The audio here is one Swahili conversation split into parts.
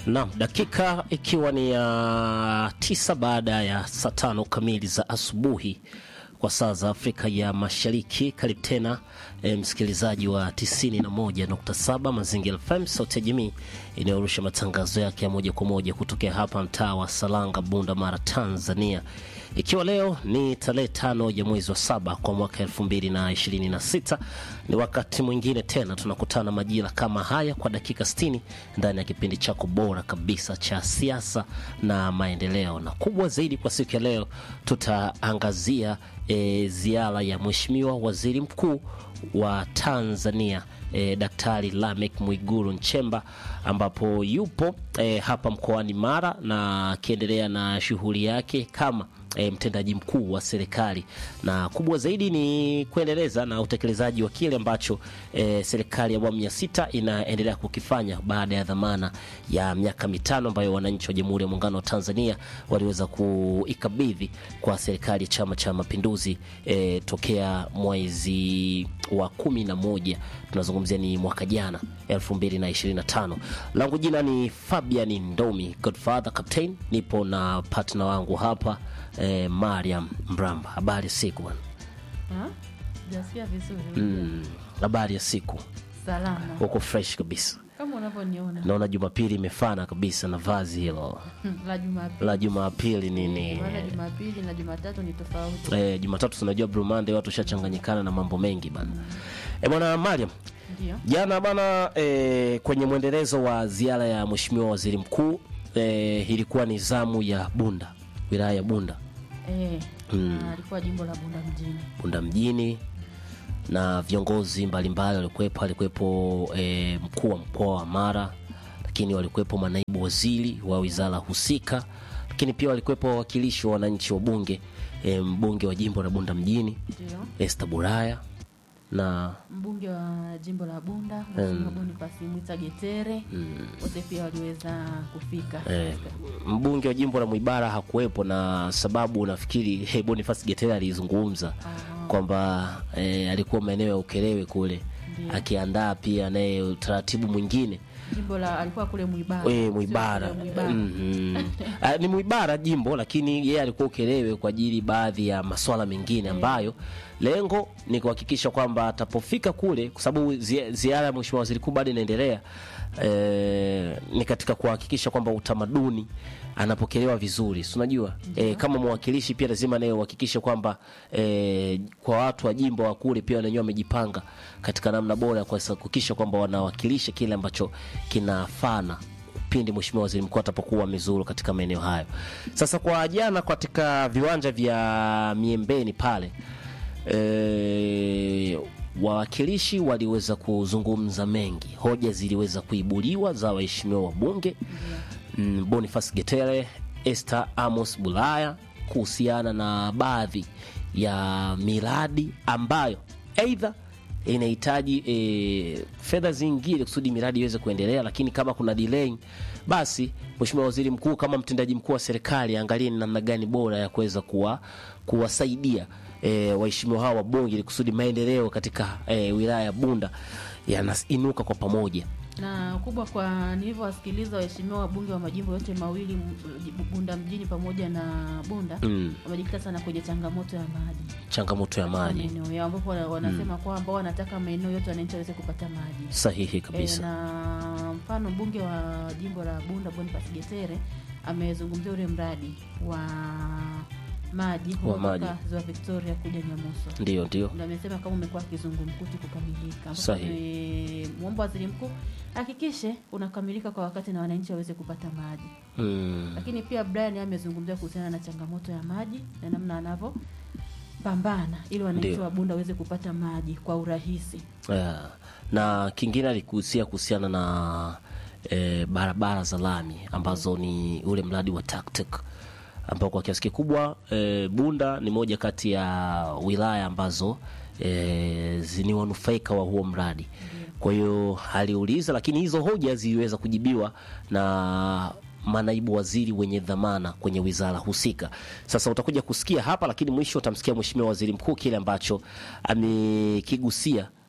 Naam, dakika ikiwa ni ya tisa baada ya saa tano kamili za asubuhi kwa saa za Afrika ya Mashariki. Karibu tena e, msikilizaji wa 91.7 Mazingira FM, sauti ya jamii inayorusha matangazo yake ya moja kwa moja kutokea hapa mtaa wa Salanga, Bunda Mara, Tanzania, ikiwa leo ni tarehe tano ya mwezi wa saba kwa mwaka elfu mbili na ishirini na sita. Ni wakati mwingine tena tunakutana majira kama haya kwa dakika 60 ndani ya kipindi chako bora kabisa cha siasa na maendeleo, na kubwa zaidi kwa siku ya leo tutaangazia e, ziara ya Mheshimiwa Waziri Mkuu wa Tanzania e, Daktari Lamek Mwigulu Nchemba ambapo yupo e, hapa mkoani Mara na akiendelea na shughuli yake kama e, mtendaji mkuu wa serikali, na kubwa zaidi ni kuendeleza na utekelezaji wa kile ambacho e, serikali ya awamu ya sita inaendelea kukifanya baada ya dhamana ya miaka mitano ambayo wananchi wa Jamhuri ya Muungano wa Tanzania waliweza kuikabidhi kwa serikali ya Chama cha Mapinduzi e, tokea mwezi wa kumi na moja tunazungumzia ni mwaka jana 2025. Langu jina ni Fabian Ndomi Godfather Captain, nipo na partner wangu hapa eh, Mariam Mramba. Habari ya siku bwana. Jasikia vizuri. Mm, habari ya siku, Salama. uko fresh kabisa. Kama unavyoniona Naona Jumapili imefana kabisa na vazi hilo la Jumapili. la Jumapili nini. Maana Jumapili na Jumatatu ni tofauti. Eh, Jumatatu tunajua Blue Monday, watu shachanganyikana na mambo mengi bana. Eh, bwana Mariam, Ndio. Jana bana e, kwenye mwendelezo wa ziara ya Mheshimiwa Waziri Mkuu e, ilikuwa ni zamu ya Bunda, wilaya ya Bunda, Eh, Mm. na alikuwa jimbo la Bunda mjini. Bunda mjini na viongozi mbalimbali walikuwepo. Alikuwepo e, mkuu wa mkoa wa Mara, lakini walikuwepo manaibu waziri wa wizara husika, lakini pia walikuwepo wawakilishi wa wananchi wa bunge e, mbunge wa jimbo la Bunda mjini Ndio. Esther Buraya na Mbunge wa jimbo la Bunda, Mheshimiwa Boniface Mwita Getere, wote pia waliweza kufika. Eh, mbunge wa jimbo la Mwibara hakuwepo na sababu nafikiri hey, Boniface Getere alizungumza kwamba eh, alikuwa maeneo ya Ukerewe kule Ndiyo. akiandaa pia naye utaratibu mwingine Jimbo la alikuwa kule Mwibara. we Sio Mwibara kule Mwibara. Mhm. Ah, ni Mwibara jimbo, lakini yeye alikuwa Ukerewe kwa ajili baadhi ya maswala mengine ambayo lengo ni kuhakikisha kwamba atapofika kule, kwa sababu zi- ziara ya Mheshimiwa Waziri Mkuu bado inaendelea eh, ni katika kuhakikisha kwamba utamaduni anapokelewa vizuri, si unajua eh, kama mwakilishi pia lazima naye uhakikishe kwamba eh, kwa watu wa jimbo wa kule pia wenyewe wamejipanga katika namna bora ya kuhakikisha kwamba wanawakilisha kile ambacho kinafana pindi Mheshimiwa Waziri Mkuu atapokuwa amezuru katika maeneo hayo. Sasa kwa jana katika viwanja vya Miembeni pale e, wawakilishi waliweza kuzungumza mengi, hoja ziliweza kuibuliwa za waheshimiwa wabunge mm, Boniface Getere, Esther Amos Bulaya kuhusiana na baadhi ya miradi ambayo aidha inahitaji e, fedha zingine kusudi miradi iweze kuendelea, lakini kama kuna delay, basi Mheshimiwa Waziri Mkuu kama mtendaji mkuu wa serikali angalie ni namna gani bora ya kuweza kuwa kuwasaidia e, waheshimiwa hawa wabunge ili kusudi maendeleo katika e, wilaya ya Bunda yanainuka kwa pamoja. na kubwa kwa nilivyowasikiliza waheshimiwa wabunge wa majimbo yote mawili m- Bunda mjini pamoja na Bunda Mm, wamejikita sana kwenye changamoto ya maji changamoto ya maji maeneo yao ambapo wana- wanasema kwamba wanataka maeneo yote wananchi waweze kupata maji sahihi e, kabisa. na mfano mbunge wa jimbo la Bunda Boniface Getere amezungumzia ule mradi wa maji Wa kutoka maji. ziwa Victoria kuja Nyamuso Ndio, ndio. na amesema kama umekuwa kizungumkuti kukamilika, ambapo Sahihi. amemwomba waziri mkuu hakikishe unakamilika kwa wakati na wananchi waweze kupata maji. Mm, Lakini pia Brian amezungumzia kuhusiana na changamoto ya maji na namna anavyopambana ili wananchi Ndio. wa Bunda waweze kupata maji kwa urahisi. yeah. Na kingine alikuhusia kuhusiana na e, barabara za lami ambazo ni ule mradi wa TACTIC ambao kwa kiasi kikubwa e, Bunda ni moja kati ya wilaya ambazo e, zi- ni wanufaika wa huo mradi. Kwa hiyo aliuliza, lakini hizo hoja ziliweza kujibiwa na manaibu waziri wenye dhamana kwenye wizara husika. Sasa utakuja kusikia hapa, lakini mwisho utamsikia Mheshimiwa Waziri Mkuu kile ambacho amekigusia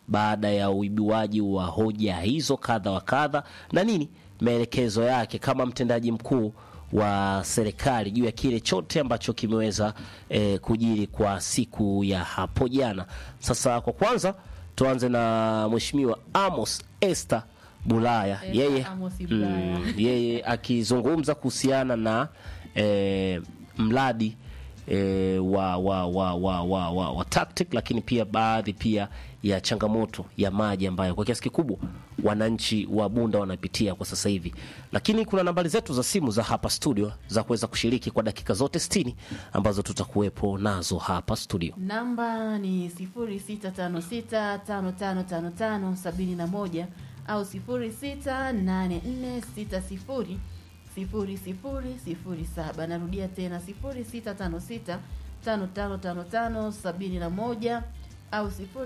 baada ya uibiwaji wa hoja hizo kadha wa kadha na nini maelekezo yake kama mtendaji mkuu wa serikali juu ya kile chote ambacho kimeweza eh, kujiri kwa siku ya hapo jana. Sasa kwa kwanza tuanze na Mheshimiwa Amos Esther Bulaya Esther yeye, Amos Bulaya. mm, yeye akizungumza kuhusiana na eh, mradi e, wa, wa, wa, wa, wa, wa, wa tactic lakini pia baadhi pia ya changamoto ya maji ambayo kwa kiasi kikubwa wananchi wa Bunda wanapitia kwa sasa hivi, lakini kuna nambari zetu za simu za hapa studio za kuweza kushiriki kwa dakika zote 60 ambazo tutakuwepo nazo hapa studio. Namba ni 0656555571 au 0684600007. Narudia tena 0656555571 au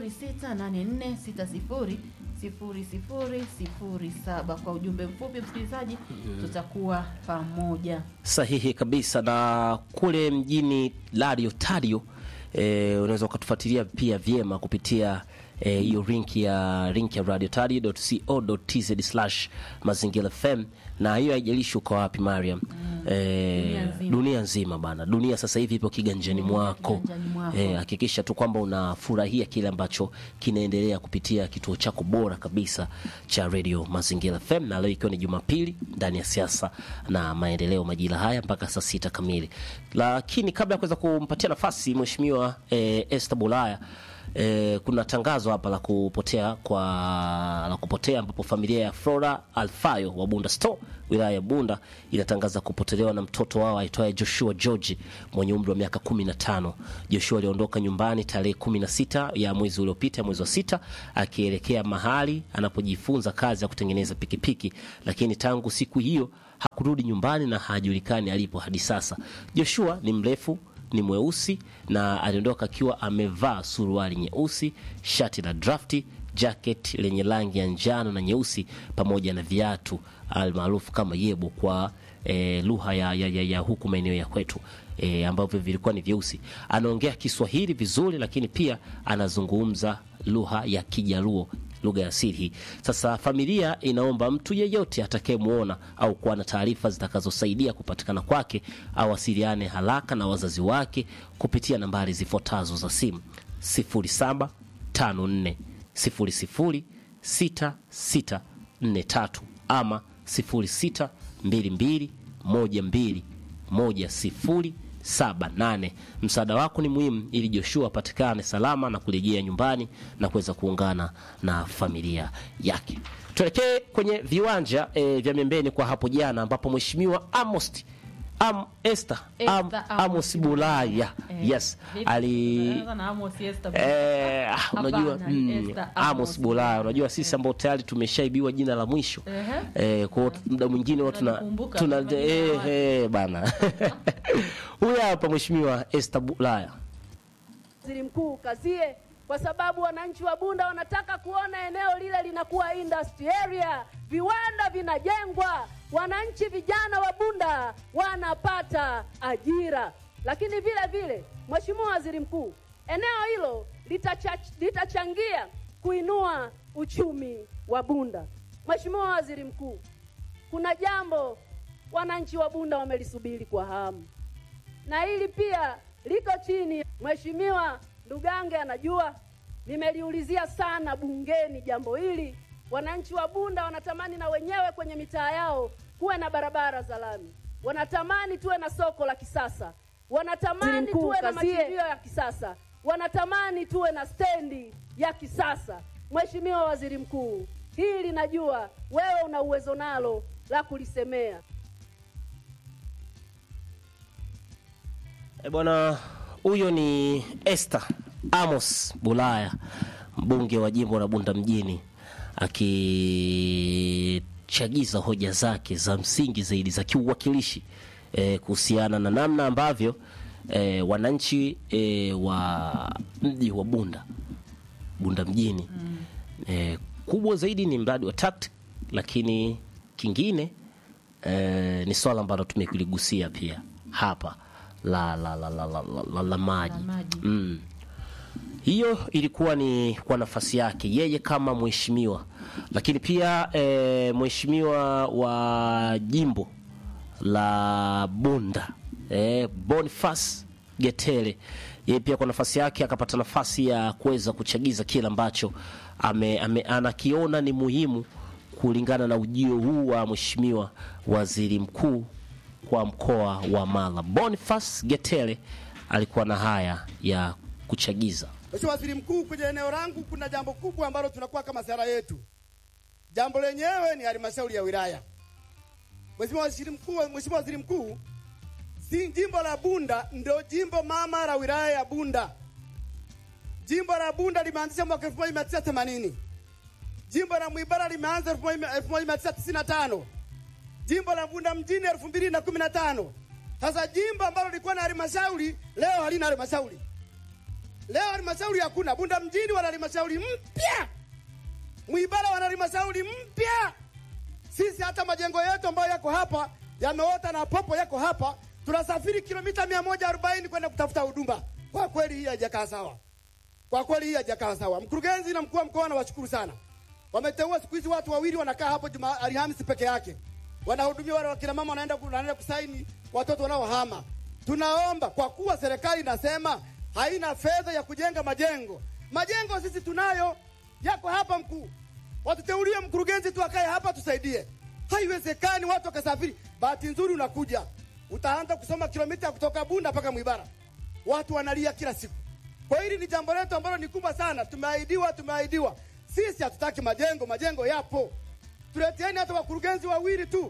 0684600007. Kwa ujumbe mfupi, msikilizaji, tutakuwa pamoja. Sahihi kabisa. Na kule mjini Lario Tario, e, unaweza ukatufuatilia pia vyema kupitia eh, hiyo link ya link ya radiotario.co.tz slash mazingira FM, na hiyo haijalishi uko wapi Mariam. Eh, Dunia nzima. dunia nzima bana, dunia sasa hivi ipo kiganjani mwako. kiganjani mwako. Eh, hakikisha tu kwamba unafurahia kile ambacho kinaendelea kupitia kituo chako bora kabisa cha Radio Mazingira FM, na leo ikiwa ni Jumapili ndani ya siasa na maendeleo, majira haya mpaka saa sita kamili. Lakini kabla ya kuweza kumpatia nafasi mheshimiwa eh, Esther Bulaya eh, kuna tangazo hapa la kupotea kwa la kupotea ambapo familia ya Flora Alfayo wa Bunda Store wilaya ya Bunda inatangaza kupotelewa na mtoto wao aitwaye Joshua George mwenye umri wa miaka 15. Joshua aliondoka nyumbani tarehe 16 ya mwezi uliopita, mwezi wa sita, akielekea mahali anapojifunza kazi ya kutengeneza pikipiki, lakini tangu siku hiyo hakurudi nyumbani na hajulikani alipo hadi sasa. Joshua ni mrefu ni mweusi na aliondoka akiwa amevaa suruali nyeusi, shati la drafti, jacket lenye rangi ya njano na nyeusi, pamoja na viatu almaarufu kama yebo kwa e, lugha ya, ya, ya, ya huku maeneo ya kwetu e, ambavyo vilikuwa ni vyeusi. Anaongea Kiswahili vizuri, lakini pia anazungumza lugha ya Kijaluo lugha ya asili hii. Sasa familia inaomba mtu yeyote atakayemwona au kuwa na taarifa zitakazosaidia kupatikana kwake awasiliane haraka na wazazi wake kupitia nambari zifuatazo za simu 0754 00 6643 ama 0622 12 1078. Msaada wako ni muhimu ili Joshua apatikane salama na kurejea nyumbani na kuweza kuungana na familia yake. Tuelekee kwenye viwanja e, vya Membeni kwa hapo jana ambapo Mheshimiwa Amos Am, Esther, Am, Esther Amos Amos Bulaya Eh, yes vipi? ali Unaanza na Amos Esther. Eh, ah, unajua Hapana, ni mm, Esther Amos Amos Bulaya, Bulaya. unajua sisi ambao tayari tumeshaibiwa jina la mwisho Ehe. eh, kwa hiyo muda mwingine huwa tuna Tunakumbuka tuna majina ya eh, watu. eh, bana huyu hapa Mheshimiwa Esther Bulaya. Waziri Mkuu kazie, kwa sababu wananchi wa Bunda wanataka kuona eneo lile linakuwa industry area, viwanda vinajengwa, wananchi vijana wa Bunda wanapata ajira. Lakini vile vile, Mheshimiwa Waziri Mkuu, eneo hilo litacha, litachangia kuinua uchumi wa Bunda. Mheshimiwa Waziri Mkuu, kuna jambo wananchi wa Bunda wamelisubiri kwa hamu na hili pia liko chini. Mheshimiwa Ndugange anajua, nimeliulizia sana bungeni jambo hili. Wananchi wa Bunda wanatamani na wenyewe kwenye mitaa yao kuwe na barabara za lami, wanatamani tuwe na soko la kisasa, wanatamani tuwe na machimbilio ya kisasa, wanatamani tuwe na stendi ya kisasa. Mheshimiwa Waziri Mkuu, hili najua wewe una uwezo nalo la kulisemea. E bwana, huyo ni Esther Amos Bulaya, mbunge wa jimbo la Bunda mjini, akichagiza hoja zake za msingi zaidi za kiuwakilishi e, kuhusiana na namna ambavyo e, wananchi e, wa mji wa Bunda Bunda mjini e, kubwa zaidi ni mradi wa TACT, lakini kingine e, ni swala ambalo tumekuligusia pia hapa la la la la, la, la, la, la maji La maji. mm. hiyo ilikuwa ni kwa nafasi yake yeye kama mheshimiwa, lakini pia e, mheshimiwa wa jimbo la Bunda e, Boniface Getele yeye pia kwa nafasi yake akapata nafasi ya kuweza kuchagiza kile ambacho ame, ame, anakiona ni muhimu kulingana na ujio huu wa mheshimiwa waziri mkuu kwa mkoa wa Mara. Boniface Getele alikuwa na haya ya kuchagiza. Mheshimiwa Waziri Mkuu, kwenye eneo langu kuna jambo kubwa ambalo tunakuwa kama sera yetu. Jambo lenyewe ni halmashauri ya wilaya. Mheshimiwa Waziri Mkuu, Mheshimiwa Waziri Mkuu, si jimbo la Bunda ndio jimbo mama la wilaya ya Bunda. Jimbo la Bunda limeanzisha mwaka 1980. Jimbo la Mwibara limeanza 1995. Jimbo la Bunda mjini 2015. Sasa jimbo ambalo lilikuwa na halmashauri leo halina halmashauri. Leo halmashauri hakuna. Bunda mjini wana halmashauri mpya, Mwibara wana halmashauri mpya. Sisi hata majengo yetu ambayo yako hapa yameota na popo yako hapa, tunasafiri kilomita 140 kwenda kutafuta huduma. Kwa kweli hii haijakaa sawa, kwa kweli hii haijakaa sawa. Mkurugenzi na mkuu wa mkoa nawashukuru sana, wameteua siku hizi watu wawili wanakaa hapo juma Alhamisi peke yake, wanahudumia wale wakina mama wanaenda wanaenda kusaini watoto wanaohama. Tunaomba kwa kuwa serikali inasema haina fedha ya kujenga majengo. Majengo sisi tunayo, yako hapa mkuu, watuteulie mkurugenzi tu akae hapa tusaidie. Haiwezekani watu wakasafiri. Bahati nzuri unakuja utaanza kusoma kilomita kutoka Bunda mpaka Mwibara, watu wanalia kila siku. Kwa hili ni jambo letu ambalo ni kubwa sana. Tumeahidiwa, tumeahidiwa. Sisi hatutaki majengo, majengo yapo. Tuleteeni hata wakurugenzi wawili tu,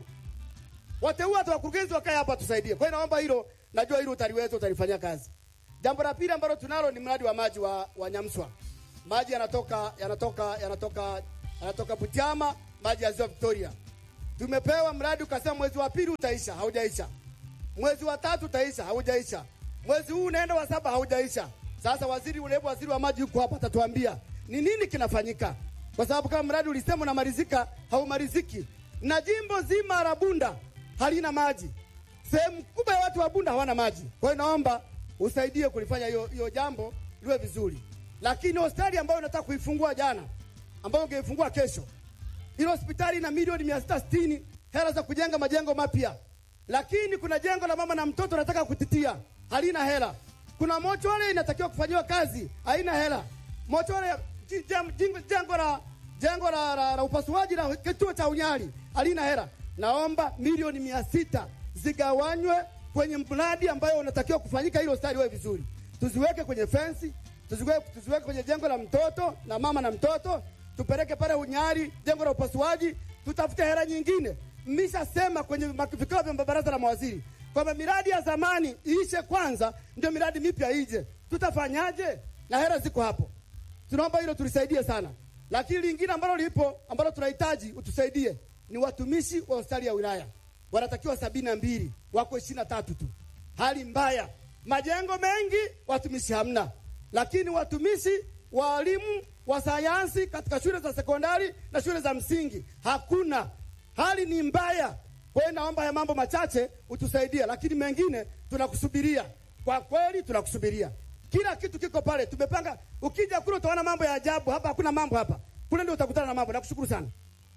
wateua hata wakurugenzi wakae hapa tusaidie. Kwa hiyo naomba hilo, najua hilo utaliweza, utalifanyia kazi. Jambo la pili ambalo tunalo ni mradi wa maji wa, wa Nyamswa. Maji yanatoka yanatoka yanatoka yanatoka Butiama, maji ya Ziwa Victoria. Tumepewa mradi ukasema mwezi wa pili utaisha, haujaisha. Mwezi wa tatu utaisha, haujaisha. Mwezi huu unaenda wa saba, haujaisha. Sasa waziri ule waziri wa maji yuko hapa, atatuambia ni nini kinafanyika, kwa sababu kama mradi ulisema unamalizika, haumaliziki, na jimbo zima la Bunda halina maji. Sehemu kubwa ya watu wa Bunda hawana maji. Kwa hiyo naomba usaidie kulifanya hiyo hiyo jambo liwe vizuri. Lakini hospitali ambayo unataka kuifungua jana, ambayo ungeifungua kesho, ile hospitali ina milioni mia sita sitini hela za kujenga majengo mapya, lakini kuna jengo la mama na mtoto nataka kutitia, halina hela. Kuna mochwale inatakiwa kufanyiwa kazi, haina hela. Mochwale ya- ji- jam- jing- jengo la jengo la, la, la upasuaji la kituo cha unyali halina hela. Naomba milioni mia sita zigawanywe kwenye mradi ambayo unatakiwa kufanyika, ili hospitali iwe vizuri, tuziweke kwenye fensi, tuziweke, tuziweke kwenye jengo la mtoto na mama na mtoto, tupeleke pale unyali, jengo la upasuaji, tutafute hela nyingine. Mmeshasema kwenye mak- vikao vya baraza la mawaziri kwamba miradi ya zamani iishe kwanza, ndio miradi mipya ije. Tutafanyaje? Na hela ziko hapo. Tunaomba hilo tulisaidie sana, lakini lingine ambalo lipo ambalo tunahitaji utusaidie ni watumishi wa hospitali ya wilaya wanatakiwa sabini na mbili wako ishirini na tatu tu. Hali mbaya, majengo mengi, watumishi hamna, lakini watumishi walimu wa sayansi katika shule za sekondari na shule za msingi hakuna. Hali ni mbaya. Kwa hiyo naomba haya mambo machache utusaidie, lakini mengine tunakusubiria. Kwa kweli tunakusubiria, kila kitu kiko pale, tumepanga. Ukija kule utaona mambo ya ajabu, hapa hakuna mambo hapa, kule ndio utakutana na mambo. Nakushukuru sana.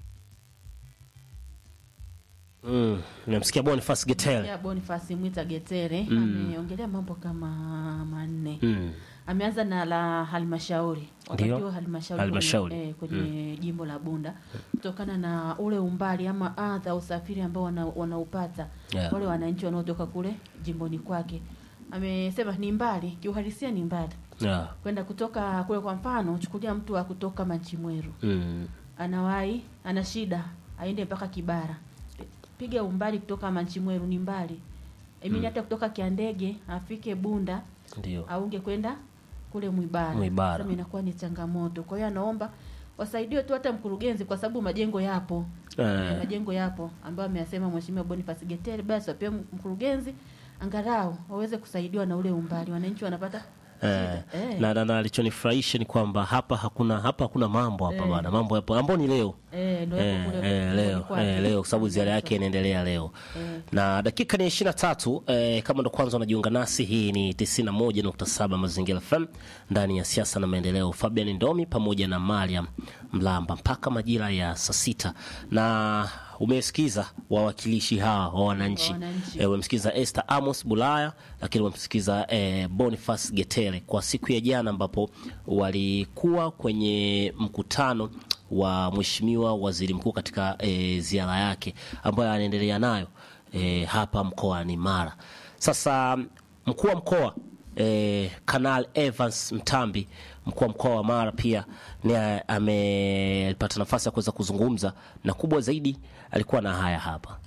Mm, namsikia Boniface Getele. ya Boniface Mwita Getere ameongelea mambo kama manne. Mm. Ameanza na la halmashauri wakati Ndio. huo halmashauri Halmashauri. kwenye, eh, kwenye jimbo la Bunda kutokana na ule umbali ama adha usafiri ambao wana, wanaupata Yeah. wale wananchi wanaotoka kule jimboni kwake. Amesema ni mbali, kiuhalisia ni mbali Yeah. kwenda kutoka kule. Kwa mfano, chukulia mtu wa kutoka Machimweru Mm. anawahi ana shida aende mpaka Kibara, piga umbali kutoka Manchimweru ni mbali emini hata kutoka Kiandege afike Bunda Ndio. aunge kwenda kule Mwibara, Mwibara. Sasa inakuwa ni changamoto. Kwa hiyo anaomba wasaidiwe tu hata mkurugenzi, kwa sababu majengo yapo Eh. majengo yapo ambayo ameyasema Mheshimiwa Boniface Getere, basi wapewe mkurugenzi angalau waweze kusaidiwa na ule umbali, wananchi wanapata Eh, Eh. na, na, na alichonifurahisha ni kwamba hapa hakuna hapa hakuna mambo hapa bana, mambo yapo ambao ni leo Eh, ndio Eh, hapo kule eh, kule leo kwake. eh, leo kwa sababu ziara yake inaendelea leo na dakika ni ishirini na tatu eh, kama ndo kwanza unajiunga nasi hii ni 91.7 mazingira FM ndani ya siasa na maendeleo Fabian Ndomi pamoja na Mariam Mlamba mpaka majira ya saa sita na umesikiza wawakilishi hawa wa wananchi Wa wananchi. eh, umemsikiza Esther Amos Bulaya lakini umemsikiza eh, Boniface Getere kwa siku ya jana ambapo walikuwa kwenye mkutano wa mheshimiwa waziri mkuu katika e, ziara yake ambayo anaendelea nayo e, hapa mkoani Mara. Sasa mkuu wa mkoa e, Kanal Evans Mtambi, mkuu wa mkoa wa Mara pia ni amepata nafasi ya kuweza kuzungumza na kubwa zaidi alikuwa na haya hapa.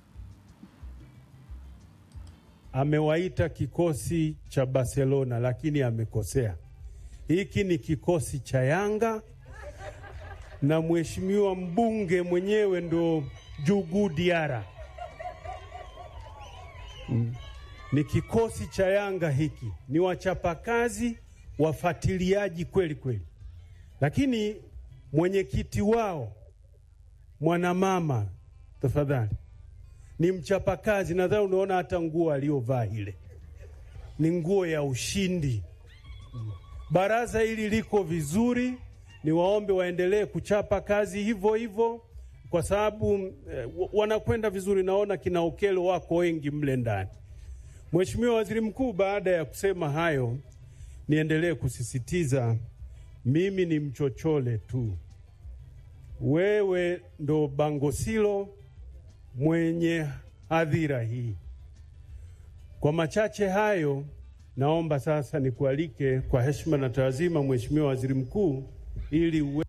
amewaita kikosi cha Barcelona lakini amekosea. Hiki ni kikosi cha Yanga na mheshimiwa mbunge mwenyewe ndo Jugu Diara. Mm. Ni kikosi cha Yanga hiki, ni wachapakazi, wafuatiliaji kweli kweli, lakini mwenyekiti wao mwanamama, tafadhali ni mchapakazi. Nadhani unaona hata nguo aliyovaa ile ni nguo ya ushindi. Baraza hili liko vizuri, ni waombe waendelee kuchapa kazi hivyo hivyo, kwa sababu eh, wa- wanakwenda vizuri. Naona kina Okelo wako wengi mle ndani. Mheshimiwa Waziri Mkuu, baada ya kusema hayo, niendelee kusisitiza, mimi ni mchochole tu, wewe ndo Bangosilo mwenye hadhira hii. Kwa machache hayo, naomba sasa nikualike kwa heshima na taazima, Mheshimiwa Waziri Mkuu, ili uwe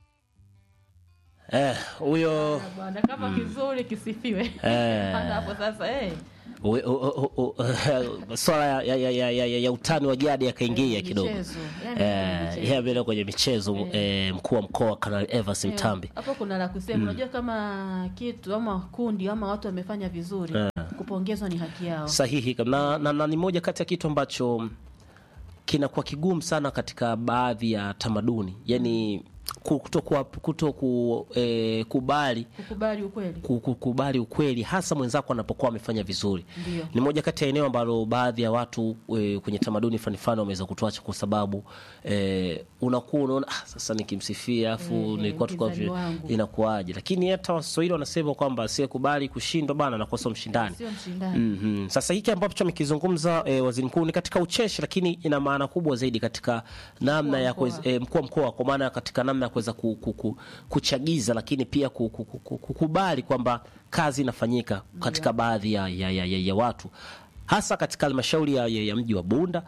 Eh, huyo Bwana kama kizuri kisifiwe. Eh. Hata hapo sasa eh. we- u- u- u- u- swala ya, ya, ya, ya, ya, ya utani wa jadi yakaingia Eh, kidogo. michezo. Yani Eh, michezo. yeye ameenda kwenye michezo eh, mkuu wa mkoa Kanali Evans Eh, Mtambi. Hapo kuna la kusema. Unajua kama kitu ama kundi ama watu wamefanya vizuri, kupongezwa ni haki yao. Sahihi na, na, na ni moja kati ya kitu ambacho kinakuwa kigumu sana katika baadhi ya tamaduni, yani kuto, kuto ku, eh, kubali Kukubali ukweli. ku- kukubali ukweli hasa mwenzako anapokuwa amefanya vizuri. Ndio. Ni moja kati ya eneo ambalo baadhi ya watu e, kwenye tamaduni fani fani wameweza kutuacha kwa sababu e, unakuwa unaona ah, sasa nikimsifia afu Eh, nilikuwa tukua mpinzani wangu. inakuwaje, lakini hata Waswahili wanasema kwamba asiyekubali kushindwa bana anakosa mshindani. Sio mshindani. Mhm. Sasa hiki ambacho amekizungumza e, waziri mkuu ni katika ucheshi, lakini ina maana kubwa zaidi katika namna ya mkoa. kuweza- e, mkuu wa mkoa, kwa maana katika namna ya kuweza ku, ku, ku, kuchagiza, lakini pia ku- ku- ku- ku- kukubali kwamba kazi inafanyika katika baadhi ya, ya, ya, ya, ya watu hasa katika halmashauri ya, ya, ya mji wa Bunda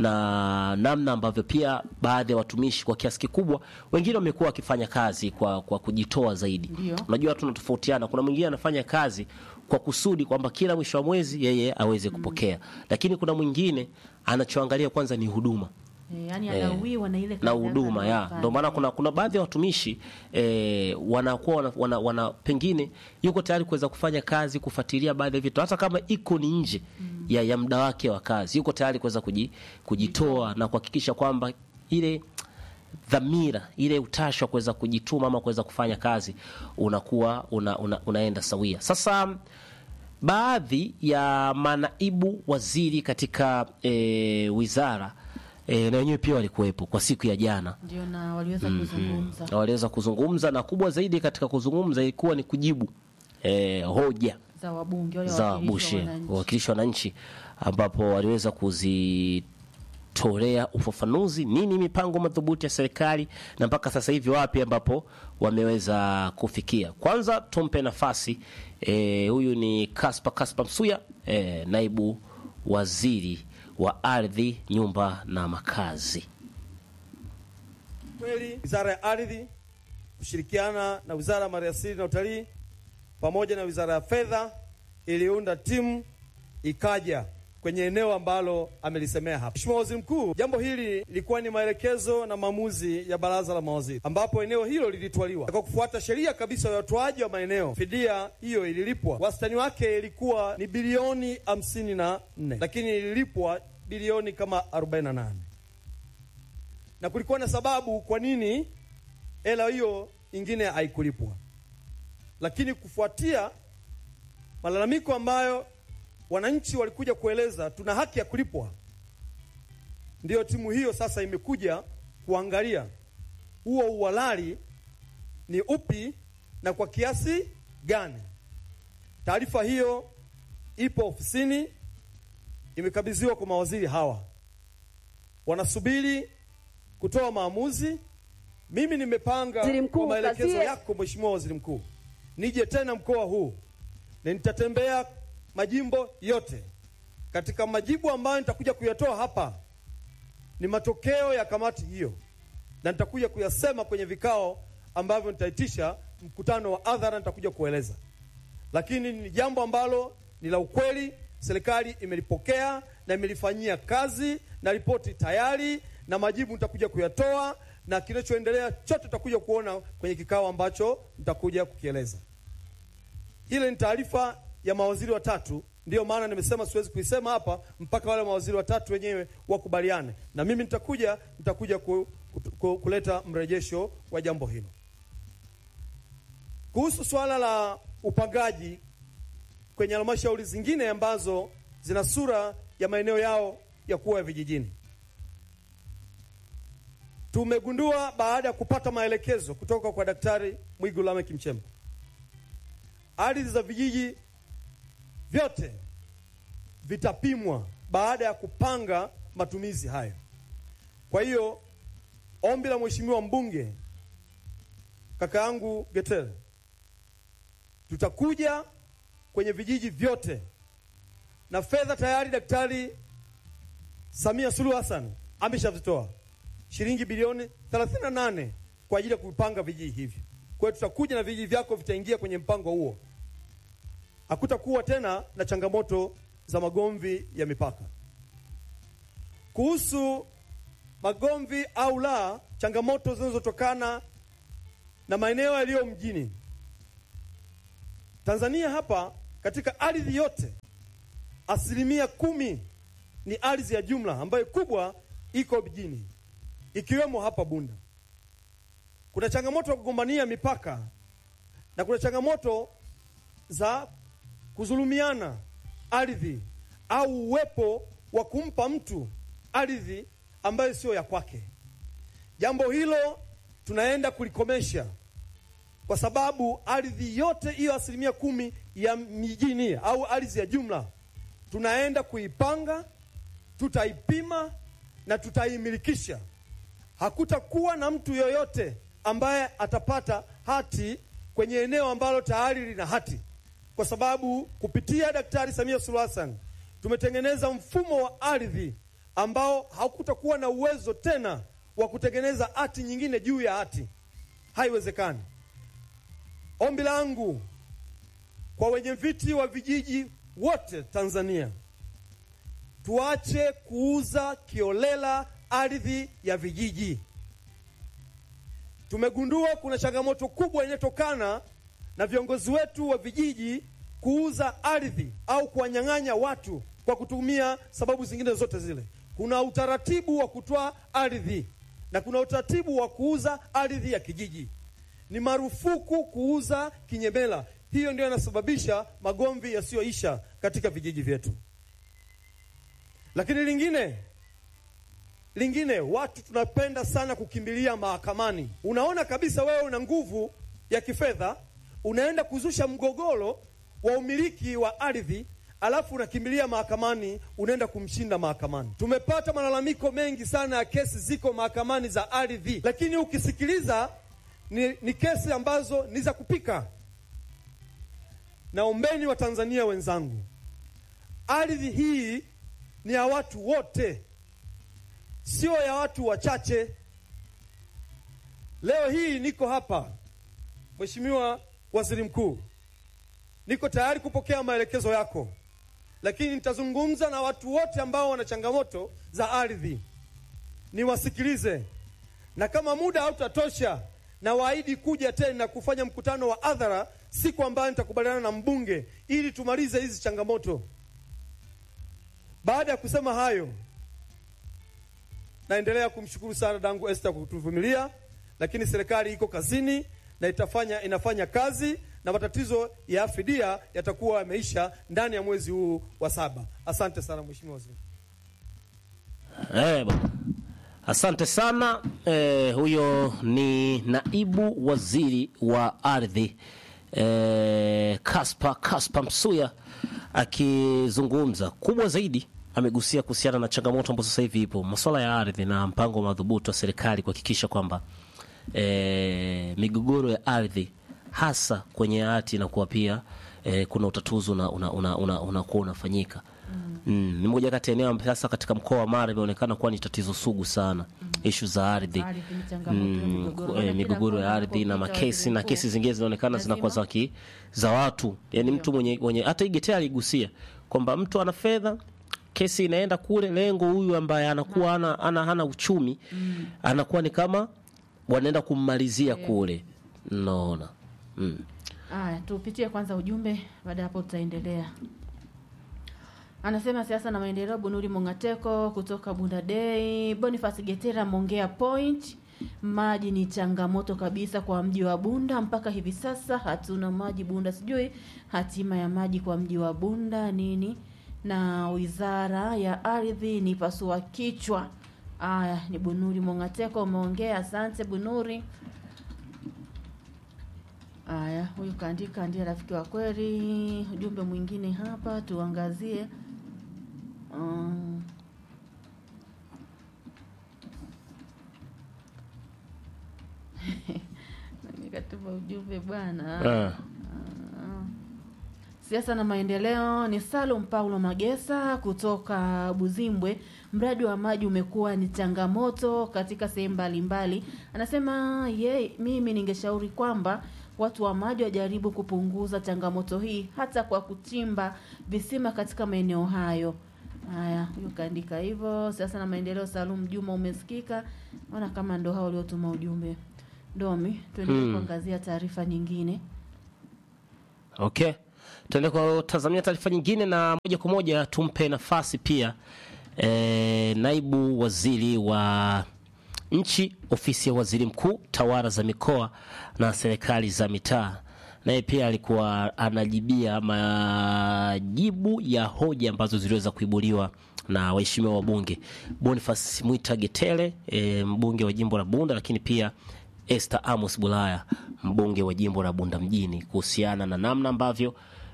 na namna ambavyo pia baadhi ya watumishi kwa kiasi kikubwa wengine wamekuwa wakifanya kazi kwa, kwa kujitoa zaidi. Ndio. Unajua watu tunatofautiana. Kuna mwingine anafanya kazi kwa kusudi kwamba kila mwisho wa mwezi yeye aweze kupokea, lakini kuna mwingine anachoangalia kwanza ni huduma Eh, yani anawiwa na ile na kazi huduma yake ya anayofanya. ndio maana kuna, kuna baadhi ya watumishi eh, wanakuwa wana, wana, wana pengine yuko tayari kuweza kufanya kazi kufuatilia baadhi ya vitu hata kama iko ni nje ya, ya muda wake wa kazi, yuko tayari kuweza kuji, kujitoa na kuhakikisha kwamba ile dhamira ile utashi wa kuweza kujituma ama kuweza kufanya kazi unakuwa una, una, unaenda sawia. Sasa baadhi ya manaibu waziri katika e, wizara e, na wenyewe pia walikuwepo kwa siku ya jana Ndio na waliweza kuzungumza. na waliweza kuzungumza, na kubwa zaidi katika kuzungumza ilikuwa ni kujibu e, hoja za wabunge wale za wawakilishi wa bushe wananchi. wawakilishi wa wananchi, ambapo waliweza kuzitolea ufafanuzi nini mipango madhubuti ya serikali na mpaka sasa hivi wapi ambapo wameweza kufikia. Kwanza tumpe nafasi eh, huyu ni Kaspa Kaspa Msuya eh, naibu waziri wa ardhi, nyumba na makazi. Kweli Wizara ya Ardhi kushirikiana na Wizara ya Maliasili na Utalii pamoja na Wizara ya Fedha iliunda timu ikaja kwenye eneo ambalo amelisemea hapa. Mheshimiwa Waziri Mkuu, jambo hili lilikuwa ni maelekezo na maamuzi ya Baraza la Mawaziri, ambapo eneo hilo lilitwaliwa kwa kufuata sheria kabisa ya utoaji wa maeneo. Fidia hiyo ililipwa, wastani wake ilikuwa ni bilioni hamsini na nne lakini ililipwa bilioni kama 48 na kulikuwa na sababu kwa nini hela hiyo ingine haikulipwa, lakini kufuatia malalamiko ambayo wananchi walikuja kueleza tuna haki ya kulipwa, ndiyo timu hiyo sasa imekuja kuangalia huo uhalali ni upi na kwa kiasi gani. Taarifa hiyo ipo ofisini, imekabidhiwa kwa mawaziri hawa, wanasubiri kutoa maamuzi. Mimi nimepanga Waziri Mkuu, kwa maelekezo kazie. yako Mheshimiwa Waziri Mkuu, nije tena mkoa huu na nitatembea majimbo yote. Katika majibu ambayo nitakuja kuyatoa hapa ni matokeo ya kamati hiyo, na nitakuja kuyasema kwenye vikao ambavyo nitaitisha mkutano wa hadhara, nitakuja kueleza. Lakini ni jambo ambalo ni la ukweli, serikali imelipokea na imelifanyia kazi, na ripoti tayari na majibu nitakuja kuyatoa, na kinachoendelea chote tutakuja kuona kwenye kikao ambacho nitakuja kukieleza. Ile ni taarifa ya mawaziri watatu, ndiyo maana nimesema siwezi kuisema hapa mpaka wale mawaziri watatu wenyewe wakubaliane, na mimi nitakuja nitakuja ku, ku, ku, kuleta mrejesho wa jambo hilo. Kuhusu swala la upangaji kwenye halmashauri zingine ambazo zina sura ya maeneo yao ya kuwa ya vijijini, tumegundua baada ya kupata maelekezo kutoka kwa Daktari Mwigulu Lameck Nchemba ardhi za vijiji vyote vitapimwa baada ya kupanga matumizi hayo. Kwa hiyo ombi la mheshimiwa mbunge kaka yangu Getere, tutakuja kwenye vijiji vyote na fedha tayari Daktari Samia Suluhu Hassan ameshavitoa shilingi bilioni 38 kwa ajili ya kupanga vijiji hivi. Kwa hiyo tutakuja na vijiji vyako vitaingia kwenye mpango huo. Hakutakuwa tena na changamoto za magomvi ya mipaka. Kuhusu magomvi au la, changamoto zinazotokana na maeneo yaliyo mjini Tanzania, hapa katika ardhi yote asilimia kumi ni ardhi ya jumla ambayo kubwa iko mjini, ikiwemo hapa Bunda. Kuna changamoto ya kugombania mipaka na kuna changamoto za kudhulumiana ardhi au uwepo wa kumpa mtu ardhi ambayo sio ya kwake. Jambo hilo tunaenda kulikomesha kwa sababu ardhi yote hiyo asilimia kumi ya mijini au ardhi ya jumla tunaenda kuipanga, tutaipima na tutaimilikisha. Hakutakuwa na mtu yoyote ambaye atapata hati kwenye eneo ambalo tayari lina hati, kwa sababu kupitia Daktari Samia Suluhu Hassan tumetengeneza mfumo wa ardhi ambao hakutakuwa na uwezo tena wa kutengeneza hati nyingine juu ya hati. Haiwezekani. Ombi langu kwa wenye viti wa vijiji wote Tanzania, tuache kuuza kiolela ardhi ya vijiji. Tumegundua kuna changamoto kubwa inayotokana na viongozi wetu wa vijiji kuuza ardhi au kuwanyang'anya watu kwa kutumia sababu zingine zote zile. Kuna utaratibu wa kutoa ardhi na kuna utaratibu wa kuuza ardhi ya kijiji. Ni marufuku kuuza kinyemela. Hiyo ndio inasababisha magomvi yasiyoisha katika vijiji vyetu. Lakini lingine lingine, watu tunapenda sana kukimbilia mahakamani. Unaona kabisa wewe una nguvu ya kifedha, unaenda kuzusha mgogoro wa umiliki wa ardhi, alafu unakimbilia mahakamani, unaenda kumshinda mahakamani. Tumepata malalamiko mengi sana ya kesi ziko mahakamani za ardhi, lakini ukisikiliza ni, ni kesi ambazo ni za kupika. Naombeni Watanzania wenzangu, ardhi hii ni ya watu wote, sio ya watu wachache. Leo hii niko hapa, Mheshimiwa Waziri Mkuu, niko tayari kupokea maelekezo yako, lakini nitazungumza na watu wote ambao wana changamoto za ardhi, niwasikilize, na kama muda hautatosha na waahidi kuja tena kufanya mkutano wa hadhara siku ambayo nitakubaliana na mbunge ili tumalize hizi changamoto. Baada ya kusema hayo, naendelea kumshukuru sana dangu Esther kwa kutuvumilia, lakini serikali iko kazini na itafanya inafanya kazi na matatizo ya fidia yatakuwa yameisha ndani ya mwezi huu wa saba. Asante sana mheshimiwa waziri. Eh, bwana. Asante sana eh, huyo ni naibu waziri wa ardhi eh, Kaspa Kaspa Msuya akizungumza. Kubwa zaidi amegusia kuhusiana na changamoto ambazo sasa hivi ipo masuala ya ardhi na mpango madhubuti wa serikali kuhakikisha kwamba eh, migogoro ya ardhi hasa kwenye hati inakuwa pia eh, kuna utatuzi unakuwa una, una, una, una unafanyika Mm, ni moja kati ya eneo ambayo sasa katika mkoa wa Mara imeonekana kuwa ni tatizo sugu sana mm. ishu za ardhi Ardhi ni changamoto ya Mm, migogoro. ku- Maana eh, kila migogoro ya kona ardhi na unapopita makesi waziri na mkuu, kesi zingine zinaonekana zinakuwa za lazima- ki- za watu yani mtu mwenye, mwenye hata Igetea aligusia kwamba mtu ana fedha kesi inaenda kule lengo huyu ambaye anakuwa ana, ana, hana uchumi anakuwa ni kama wanaenda kummalizia kule naona mm. Aya, tupitie kwanza ujumbe, baada ya hapo tutaendelea. Anasema siasa na maendeleo, Bunuri Mongateko kutoka Bunda Day. Boniface Getera Mongea Point, maji ni changamoto kabisa kwa mji wa Bunda. Mpaka hivi sasa hatuna maji Bunda, sijui hatima ya maji kwa mji wa Bunda nini, na wizara ya ardhi ni pasua kichwa. Aya, ni Bunuri Mongateko umeongea, asante Bunuri. Aya, huyu kaandika ndiye rafiki wa kweli. Ujumbe mwingine hapa tuangazie. Um, nikatuma ujumbe bwana. ah. Siasa na maendeleo ni Salum Paulo Magesa kutoka Buzimbwe. Mradi wa maji umekuwa ni changamoto katika sehemu mbalimbali. Anasema ye, mimi ningeshauri kwamba watu wa maji wajaribu kupunguza changamoto hii hata kwa kuchimba visima katika maeneo hayo. Haya, huyu kaandika hivyo. Siasa na maendeleo, Salum Juma, umesikika. Naona kama ndo hao waliotuma ujumbe. Domi, tuendelee Hmm. kuangazia taarifa nyingine. Okay, tuende kutazamia taarifa nyingine, na moja kwa moja tumpe nafasi pia e, naibu waziri wa nchi ofisi ya waziri mkuu tawala za mikoa na serikali za mitaa, naye pia alikuwa anajibia majibu ya hoja ambazo ziliweza kuibuliwa na waheshimiwa wabunge Boniface Mwita Getele e, mbunge wa jimbo la Bunda, lakini pia Esther Amos Bulaya mbunge wa jimbo la Bunda mjini kuhusiana na namna ambavyo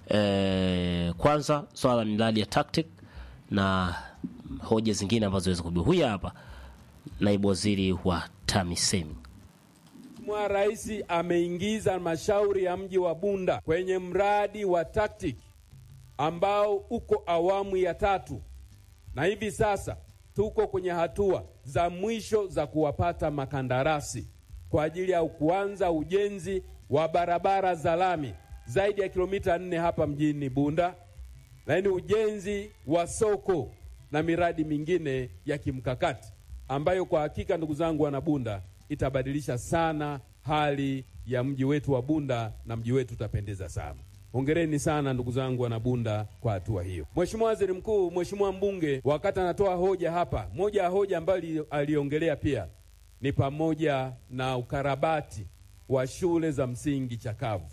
eh, kwanza swala la miradi ya tactic na hoja zingine ambazo zinaweza kujibu. Huyu hapa naibu waziri wa TAMISEMI. Mheshimiwa Rais ameingiza halmashauri ya mji wa Bunda kwenye mradi wa TACTIC ambao uko awamu ya tatu, na hivi sasa tuko kwenye hatua za mwisho za kuwapata makandarasi kwa ajili ya kuanza ujenzi wa barabara za lami zaidi ya kilomita nne hapa mjini Bunda, lakini ujenzi wa soko na miradi mingine ya kimkakati ambayo kwa hakika, ndugu zangu wana Bunda, itabadilisha sana hali ya mji wetu wa Bunda na mji wetu utapendeza sana. Hongereni sana ndugu zangu wana Bunda kwa hatua hiyo. Mheshimiwa Waziri Mkuu, Mheshimiwa mbunge, wakati anatoa hoja hapa, moja ya hoja ambayo ali- aliongelea pia ni pamoja na ukarabati wa shule za msingi chakavu.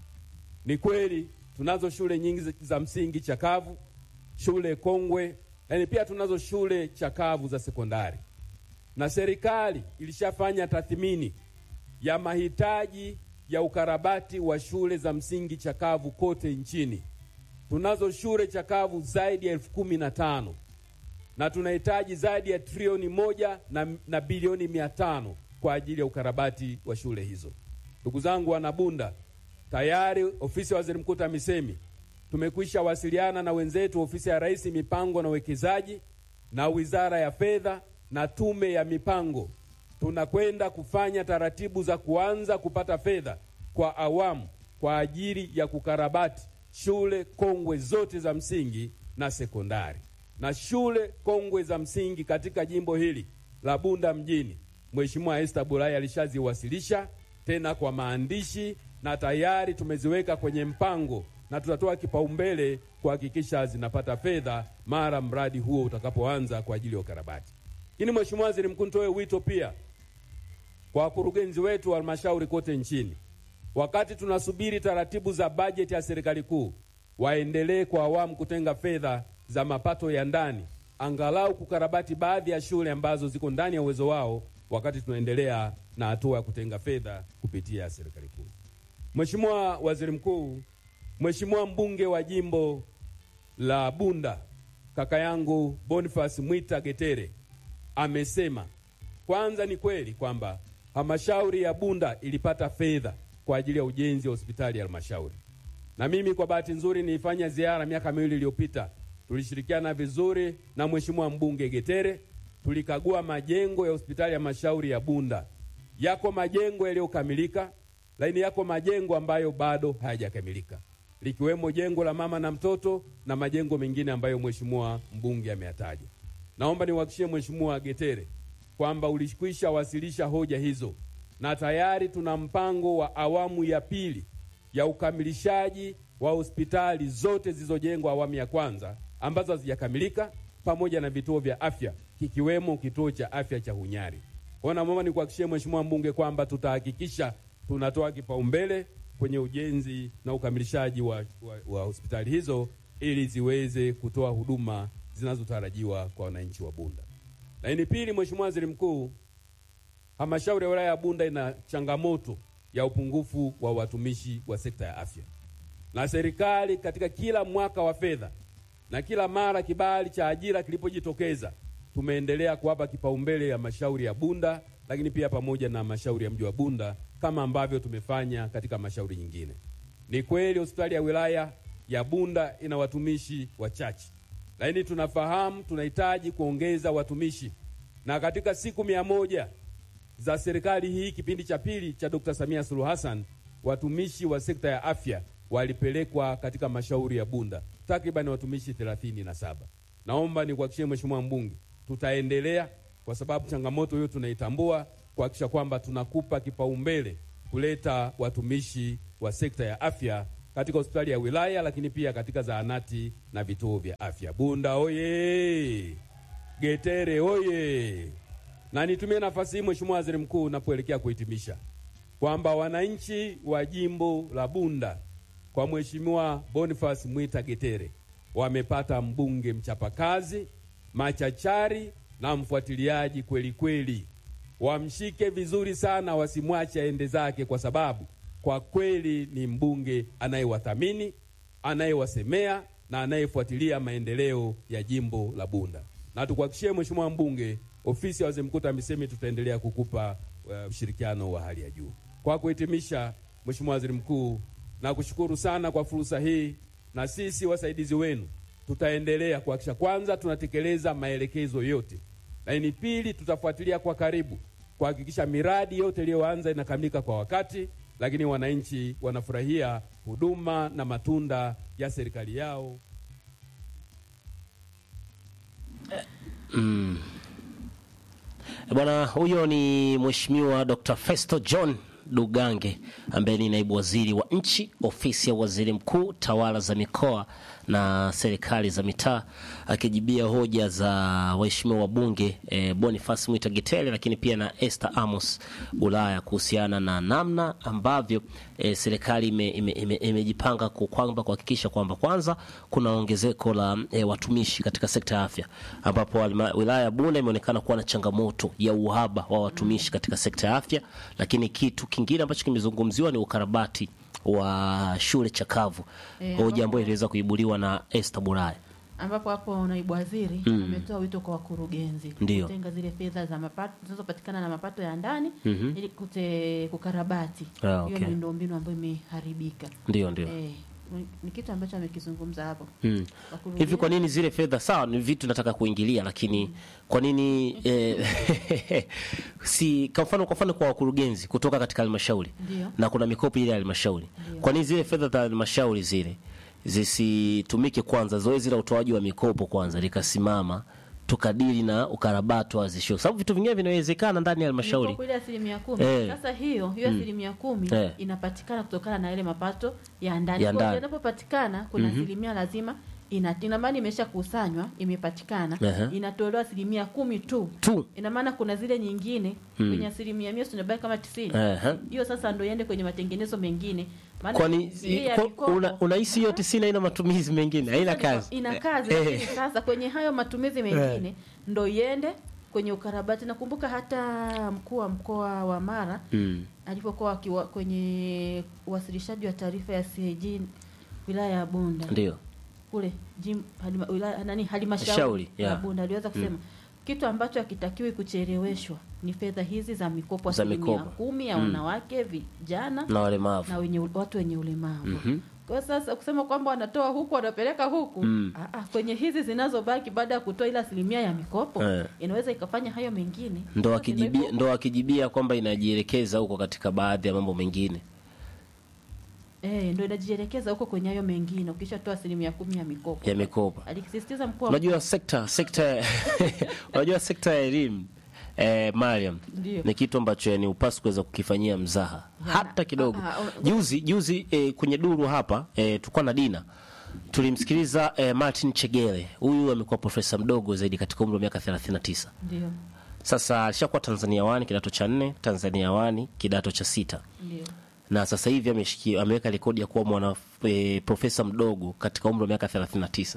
Ni kweli tunazo shule nyingi za- za msingi chakavu, shule kongwe, lakini pia tunazo shule chakavu za sekondari, na serikali ilishafanya tathmini ya mahitaji ya ukarabati wa shule za msingi chakavu kote nchini. Tunazo shule chakavu zaidi ya elfu kumi na tano na tunahitaji zaidi ya trilioni moja na, na bilioni mia tano kwa ajili ya ukarabati wa shule hizo. Ndugu zangu wanabunda, tayari ofisi ya waziri mkuu TAMISEMI tumekwisha wasiliana na wenzetu ofisi ya Rais mipango na uwekezaji na wizara ya fedha na tume ya mipango. Tunakwenda kufanya taratibu za kuanza kupata fedha kwa awamu kwa ajili ya kukarabati shule kongwe zote za msingi na sekondari na shule kongwe za msingi katika jimbo hili la Bunda mjini. Mheshimiwa Esther Bulaya alishaziwasilisha tena kwa maandishi na tayari tumeziweka kwenye mpango na tutatoa kipaumbele kuhakikisha zinapata fedha mara mradi huo utakapoanza kwa ajili ya ukarabati. Lakini Mheshimiwa Waziri Mkuu, nitoe wito pia kwa wakurugenzi wetu wa halmashauri kote nchini, wakati tunasubiri taratibu za bajeti ya serikali kuu, waendelee kwa awamu kutenga fedha za mapato ya ndani, angalau kukarabati baadhi ya shule ambazo ziko ndani ya uwezo wao, wakati tunaendelea na hatua ya kutenga fedha kupitia serikali kuu. Mheshimiwa Waziri Mkuu, Mheshimiwa mbunge wa jimbo la Bunda kaka yangu Boniface Mwita Getere amesema kwanza, ni kweli kwamba halmashauri ya Bunda ilipata fedha kwa ajili ya ujenzi wa hospitali ya halmashauri, na mimi kwa bahati nzuri nilifanya ziara miaka miwili iliyopita. Tulishirikiana vizuri na mheshimiwa mbunge Getere, tulikagua majengo ya hospitali ya halmashauri ya Bunda. Yako majengo yaliyokamilika, lakini yako majengo ambayo bado hayajakamilika likiwemo jengo la mama na mtoto na majengo mengine ambayo mheshimiwa mbunge ameyataja. Naomba niwahakikishie mheshimiwa Getere kwamba ulikwisha wasilisha hoja hizo na tayari tuna mpango wa awamu ya pili ya ukamilishaji wa hospitali zote zilizojengwa awamu ya kwanza ambazo hazijakamilika pamoja na vituo vya afya kikiwemo kituo cha afya cha Hunyari. Kwa hiyo naomba nikuhakikishie mheshimiwa mbunge kwamba tutahakikisha tunatoa kipaumbele kwenye ujenzi na ukamilishaji wa, wa, wa hospitali hizo ili ziweze kutoa huduma zinazotarajiwa kwa wananchi wa Bunda. Lakini pili, Mheshimiwa Waziri Mkuu, halmashauri ya wilaya ya Bunda ina changamoto ya upungufu wa watumishi wa sekta ya afya, na serikali katika kila mwaka wa fedha na kila mara kibali cha ajira kilipojitokeza, tumeendelea kuwapa kipaumbele ya halmashauri ya Bunda, lakini pia pamoja na halmashauri ya mji wa Bunda kama ambavyo tumefanya katika halmashauri nyingine. Ni kweli hospitali ya wilaya ya Bunda ina watumishi wachache, lakini tunafahamu tunahitaji kuongeza watumishi, na katika siku mia moja za serikali hii kipindi cha pili cha Dr. Samia Suluhu Hassan, watumishi wa sekta ya afya walipelekwa katika halmashauri ya Bunda takriban watumishi thelathini na saba. Naomba nikuhakikishie Mheshimiwa mbunge, tutaendelea kwa sababu changamoto hiyo tunaitambua kuhakikisha kwamba tunakupa kipaumbele kuleta watumishi wa sekta ya afya katika hospitali ya wilaya, lakini pia katika zahanati na vituo vya afya. Bunda oye! Getere oye! Na nitumie nafasi hii Mheshimiwa Waziri Mkuu, napoelekea kuhitimisha kwamba wananchi wa jimbo la Bunda kwa Mheshimiwa Boniface Mwita Getere wamepata mbunge mchapakazi, machachari na mfuatiliaji kweli kweli wamshike vizuri sana, wasimwache aende zake, kwa sababu kwa kweli ni mbunge anayewathamini, anayewasemea na anayefuatilia maendeleo ya jimbo la Bunda. Na tukuhakikishie Mheshimiwa mbunge, ofisi ya waziri mkuu TAMISEMI tutaendelea kukupa uh, ushirikiano wa hali ya juu. Kwa kuhitimisha, Mheshimiwa Waziri Mkuu, nakushukuru sana kwa fursa hii, na sisi wasaidizi wenu tutaendelea kuhakikisha kwanza tunatekeleza maelekezo yote, lakini pili tutafuatilia kwa karibu kuhakikisha miradi yote iliyoanza inakamilika kwa wakati, lakini wananchi wanafurahia huduma na matunda ya serikali yao. Bwana huyo ni Mheshimiwa Dr. Festo John Dugange ambaye ni naibu waziri wa nchi ofisi ya waziri mkuu tawala za mikoa na serikali za mitaa akijibia hoja za waheshimiwa wabunge e, Boniface Mwita Getele lakini pia na Esther Amos Bulaya kuhusiana na namna ambavyo e, serikali imejipanga ime, ime, ime kwamba kuhakikisha kwamba kwanza kuna ongezeko la e, watumishi katika sekta ya afya ambapo wilaya ya Bunda imeonekana kuwa na changamoto ya uhaba wa watumishi katika sekta ya afya, lakini kitu kingine ambacho kimezungumziwa ni ukarabati wa shule chakavu Eh, hoja ambapo- ambayo iliweza kuibuliwa na Esther Bulaya. ambapo hapo naibu waziri Mm. ametoa wito kwa wakurugenzi Ndio. kutenga zile fedha za mapato zinazopatikana na mapato ya ndani Mhm. ili kute kukarabati Ah, hiyo okay. miundombinu ambayo imeharibika. Ndio, ndio. Eh, ni- ni kitu ambacho amekizungumza hapo. Mm. Wakurugenzi- Hivi kwa nini zile fedha sawa, ni vitu nataka kuingilia, lakini kwa nini eh, si kwa mfano kwa mfano kwa wakurugenzi kutoka katika halmashauri Ndio. na kuna mikopo ile ya halmashauri, Ndio. kwa nini zile fedha za halmashauri zile zisitumike kwanza, zoezi la utoaji wa mikopo kwanza likasimama, tukadili na ukarabati wa zisho, sababu vitu vingine vinawezekana ndani ya halmashauri. Mikopo ile asilimia kumi. Eh. Sasa hiyo hiyo asilimia kumi Eh. inapatikana kutokana na yale mapato ya ndani. Ya Kwa hiyo ndani. Yanapopatikana kuna asilimia lazima ina ina maana imeshakusanywa imepatikana Aha. inatolewa asilimia kumi tu tu ina maana kuna zile nyingine Mm. kwenye asilimia mia tunabaki kama tisini Aha. hiyo sasa ndo iende kwenye matengenezo mengine maana kwani hii ya kwa- mikopo- una- unahisi hiyo tisini haina matumizi mengine haina kazi ina kazi Eh, lakini sasa kwenye hayo matumizi mengine ndo iende kwenye ukarabati nakumbuka hata mkuu wa mkoa wa mara mm. alipokuwa akiwa kwenye uwasilishaji wa taarifa ya CAG wilaya ya Bunda ndio kule jim, halima, wilaya, nani halmashauri Shauri, ya yeah. Bunda aliweza kusema Mm. kitu ambacho hakitakiwi kucheleweshwa ni fedha hizi za mikopo Za asilimia mikopo. kumi ya Mm. wanawake vijana na walemavu na wenye watu wenye ulemavu Mhm. kwa hiyo sasa kusema kwamba wanatoa huku wanapeleka huku Mm. ah, ah, kwenye hizi zinazobaki baada ya kutoa ile asilimia ya mikopo Eh. inaweza ikafanya hayo mengine ndo Sasa akijibia ndio ndo akijibia kwamba inajielekeza huko katika baadhi ya mambo mengine eh, ndo inajielekeza huko kwenye hayo mengine ukishatoa asilimia kumi ya mikopo ya mikopo alikisisitiza mkuu wa unajua sekta sekta unajua sekta ya elimu eh, Mariam Ndio. ni kitu ambacho yani upasi kuweza kukifanyia mzaha Ya. hata kidogo Ah, ah, juzi juzi eh, kwenye duru hapa eh, tulikuwa na dina tulimsikiliza eh, Martin Chegele huyu amekuwa profesa mdogo zaidi katika umri wa miaka 39 ndio sasa alishakuwa Tanzania wani kidato cha nne Tanzania wani kidato cha sita ndio na sasa hivi ameshikia ameweka rekodi ya kuwa mwana e, profesa mdogo katika umri wa miaka 39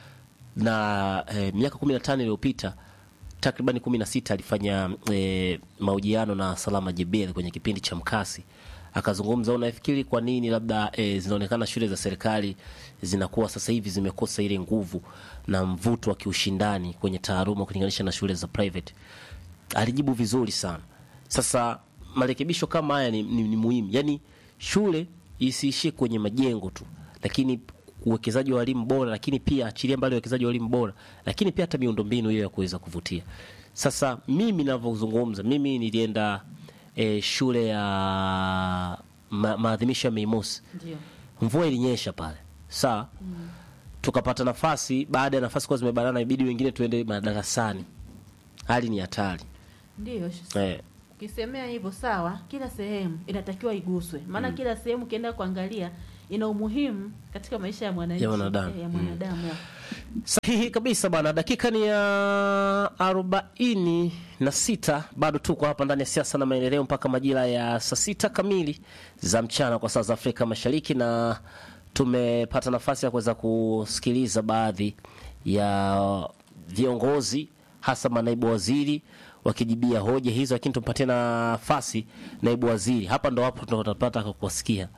na e, miaka 15 iliyopita takriban 16 alifanya e, mahojiano na Salama Jebel kwenye kipindi cha Mkasi akazungumza, unafikiri kwa nini labda e, zinaonekana shule za serikali zinakuwa sasa hivi zimekosa ile nguvu na mvuto wa kiushindani kwenye taaluma kulinganisha na shule za private? alijibu vizuri sana. Sasa marekebisho kama haya ni, ni, ni muhimu, yaani shule isiishie kwenye majengo tu, lakini uwekezaji wa walimu bora, lakini pia achilia mbali uwekezaji wa walimu bora, lakini pia hata miundombinu hiyo ya kuweza kuvutia. Sasa mimi ninavyozungumza, mimi nilienda eh, shule ya ma, maadhimisho ya Mei Mosi, ndio mvua ilinyesha pale saa tukapata nafasi, baada ya nafasi kuwa zimebanana, ibidi wengine tuende madarasani. Hali ni hatari ndio eh. ukisemea hivyo sawa kila sehemu inatakiwa iguswe maana kila sehemu ukienda kuangalia ina umuhimu katika maisha ya mwananchi Ya mwanadamu. eh, ya mwanadamu ya. Sahihi kabisa bwana, dakika ni ya arobaini na sita. Bado tuko hapa ndani ya siasa na maendeleo mpaka majira ya saa sita kamili za mchana kwa saa za Afrika Mashariki, na tumepata nafasi ya kuweza kusikiliza baadhi ya viongozi hasa manaibu waziri wakijibia hoja hizo, lakini tumpatie nafasi naibu waziri hapa, ndo hapo tunapata kuwasikia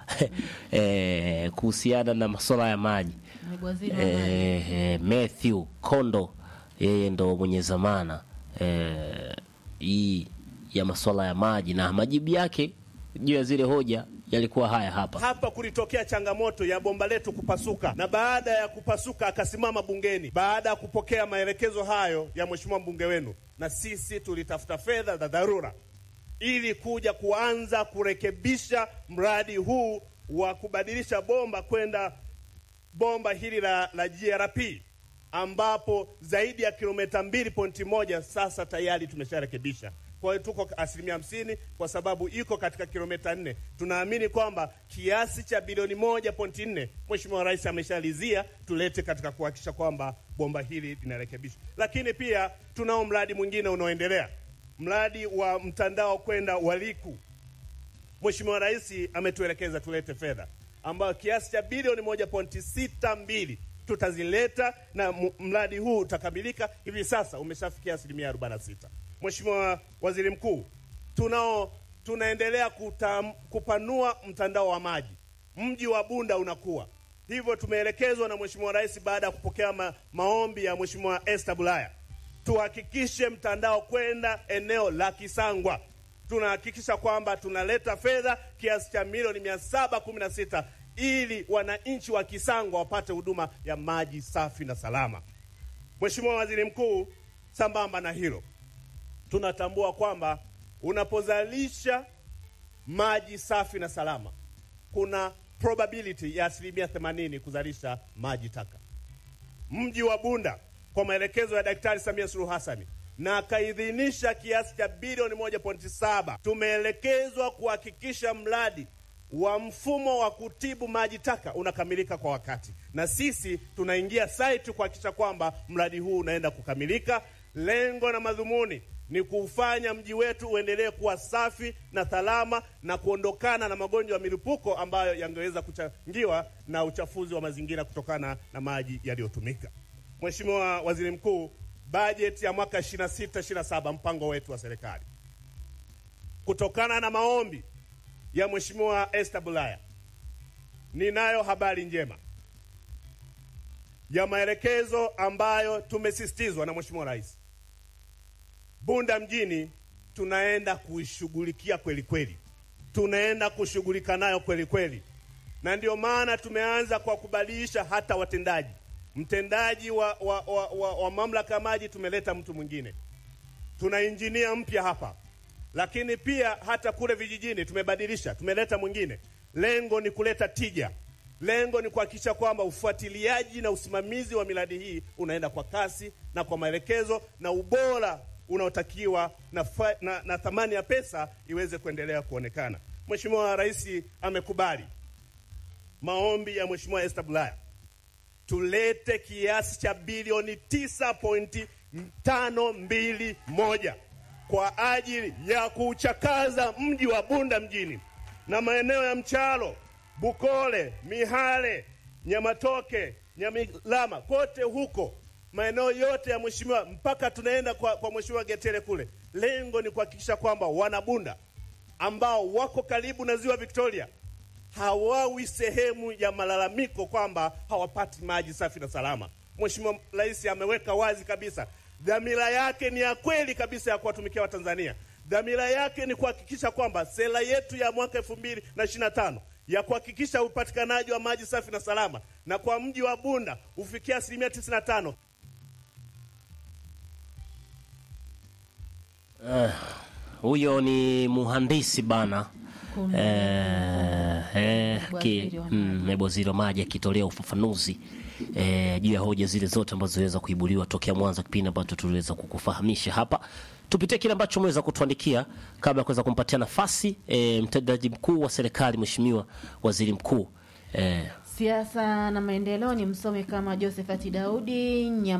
eh, kuhusiana na masuala ya maji Naibu waziri wa maji. eh, eh, Matthew Kondo yeye ndo mwenye zamana eh, hii ya masuala ya maji na majibu yake juu ya zile hoja yalikuwa haya hapa. Hapa kulitokea changamoto ya bomba letu kupasuka, na baada ya kupasuka akasimama bungeni baada ya kupokea maelekezo hayo ya mheshimiwa mbunge wenu, na sisi tulitafuta fedha za dharura ili kuja kuanza kurekebisha mradi huu wa kubadilisha bomba kwenda bomba hili la, la GRP ambapo zaidi ya kilomita mbili pointi moja sasa tayari tumesharekebisha. Kwa hiyo tuko asilimia hamsini kwa sababu iko katika kilomita nne. Tunaamini kwamba kiasi cha bilioni moja pointi nne Mheshimiwa Rais ameshalizia tulete katika kuhakikisha kwamba bomba hili linarekebishwa. Lakini pia tunao mradi mwingine unaoendelea, mradi wa mtandao kwenda Waliku. Mheshimiwa Rais ametuelekeza tulete fedha ambayo kiasi cha bilioni moja pointi sita mbili tutazileta na mu- mradi huu utakamilika hivi sasa, umeshafikia asilimia 46. Mheshimiwa Waziri Mkuu, tunao tunaendelea kutam, kupanua mtandao wa maji. Mji wa Bunda unakuwa hivyo, tumeelekezwa na Mheshimiwa Rais baada ya kupokea ma, maombi ya Mheshimiwa Esther Bulaya tuhakikishe mtandao kwenda eneo la Kisangwa. Tunahakikisha kwamba tunaleta fedha kiasi cha milioni mia saba kumi na sita ili wananchi wa Kisangwa wapate huduma ya maji safi na salama. Mheshimiwa Waziri Mkuu, sambamba na hilo, tunatambua kwamba unapozalisha maji safi na salama, kuna probability ya asilimia 80 kuzalisha maji taka mji wa Bunda kwa maelekezo ya Daktari Samia Suluhu Hassan na akaidhinisha kiasi cha bilioni 1.7. Tumeelekezwa kuhakikisha mradi wa mfumo wa kutibu maji taka unakamilika kwa wakati, na sisi tunaingia site kuhakikisha kwamba mradi huu unaenda kukamilika. Lengo na madhumuni ni kuufanya mji wetu uendelee kuwa safi na salama na kuondokana na magonjwa ya milipuko ambayo yangeweza kuchangiwa na uchafuzi wa mazingira kutokana na maji yaliyotumika. Mheshimiwa Waziri Mkuu, bajeti ya mwaka 26 27 mpango wetu wa serikali kutokana na maombi ya Mheshimiwa Esther Bulaya, ninayo habari njema ya maelekezo ambayo tumesisitizwa na Mheshimiwa Rais. Bunda mjini tunaenda kuishughulikia kweli kweli, tunaenda kushughulika nayo kweli kweli, na ndio maana tumeanza kwa kubadilisha hata watendaji. Mtendaji wa, wa, wa, wa, wa mamlaka ya maji tumeleta mtu mwingine, tuna injinia mpya hapa lakini pia hata kule vijijini tumebadilisha, tumeleta mwingine. Lengo ni kuleta tija, lengo ni kuhakikisha kwamba ufuatiliaji na usimamizi wa miradi hii unaenda kwa kasi na kwa maelekezo na ubora unaotakiwa na, fa, na, na thamani ya pesa iweze kuendelea kuonekana. Mheshimiwa Rais amekubali maombi ya Mheshimiwa Esther Bulaya tulete kiasi cha bilioni 9.521 kwa ajili ya kuchakaza mji wa Bunda mjini na maeneo ya Mchalo, Bukole, Mihale, Nyamatoke, Nyamilama, kote huko maeneo yote ya mheshimiwa mpaka tunaenda kwa, kwa mheshimiwa Getere kule. Lengo ni kuhakikisha kwamba wanabunda ambao wako karibu na ziwa Victoria hawawi sehemu ya malalamiko kwamba hawapati maji safi na salama. Mheshimiwa Rais ameweka wazi kabisa dhamira yake ni ya kweli kabisa ya kuwatumikia Watanzania. Dhamira yake ni kuhakikisha kwamba sera yetu ya mwaka elfu mbili na ishirini na tano ya kuhakikisha upatikanaji wa maji safi na salama na kwa mji wa Bunda ufikia asilimia tisini na tano. huyo ni muhandisi bana eh, eh, ki- Waziri wa mm, waziri wa maji akitolea ufafanuzi eh, juu ya hoja zile zote ambazo ziliweza kuibuliwa tokea mwanzo kipindi ambacho tuliweza kukufahamisha hapa. Tupitie kile ambacho umeweza kutuandikia kabla ya kuweza kumpatia nafasi eh, mtendaji mkuu wa serikali Mheshimiwa Waziri Mkuu eh, Siasa na maendeleo ni msomi kama Josephat Daudi Nyam